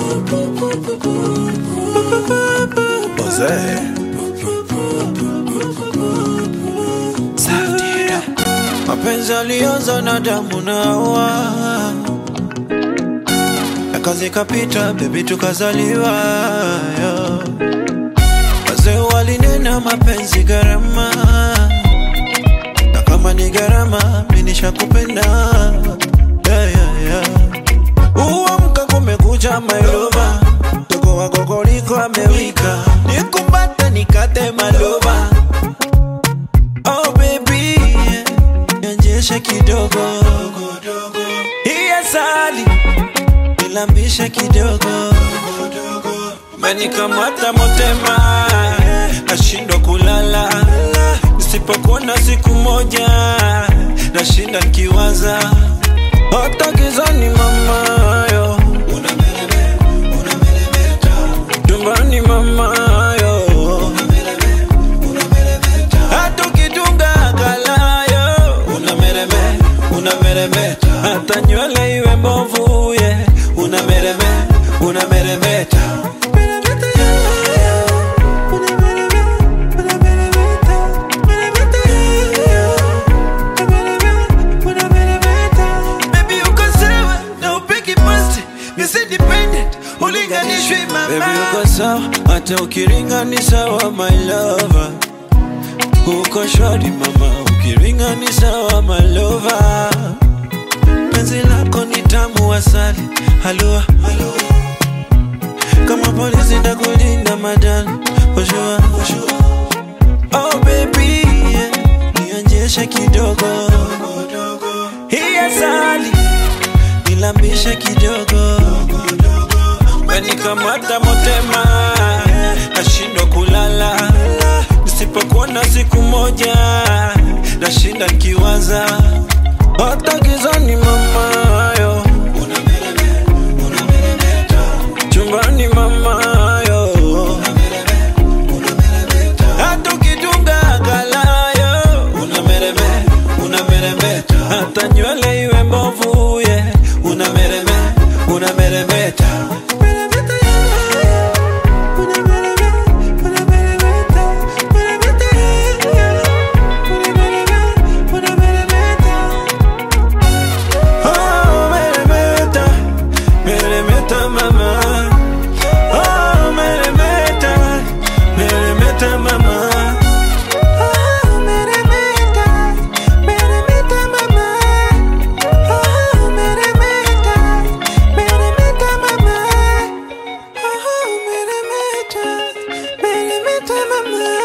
Mapenzi alianza na damu na hawa, akazi kapita, bebi tukazaliwa. yo. Wazee walinena mapenzi gharama, na kama ni gharama, mimi nishakupenda. yeah, yeah, yeah. Uamka kumekucha mailova, mtoko wako koliko amewika, nikumbate nikate malova Oh baby, nionyeshe kidogo hii asali nilambishe kidogo menikamata motema nashindwa kulala nisipokuona siku moja nashinda nkiwaza hata gizani mamayo tumbani mamayo hata ukitunga kalayo unamereme unameremeta hata nywele iwe mbovu ye unamereme unameremeta Meremeta, yeah, yeah. Unamereme, unameremeta. Meremeta, yeah, yeah. Unamereme, unameremeta. Baby, uko sawa na upigi pasti Miss Independent, ulinganishwi mama Baby, uko sawa hata ukiringa ni sawa my lover uko shwari mama, ukiringa ni sawa malova. Penzi lako ni tamu asali, halua kama polisi ndakulinda madani, oshua Oh baby, yeah. nionjeshe kidogo hii asali nilambishe kidogo menikamata motema nashindwa kulala nisipokuona siku moja nashinda nkiwaza hata gizani mamayo chumbani mamayo hata ukitunga kalayo unamereme unameremeta hata nywele iwe mbovu ye unamereme unameremeta Meremeta, yeah. Unamereme, unameremeta. Meremeta, yeah. Unamereme, unameremeta. Oh, meremeta, meremeta mama. Oh, meremeta, meremeta mama. Oh, meremeta, meremeta mama. Oh, meremeta, meremeta mama. Oh, meremeta, meremeta mama.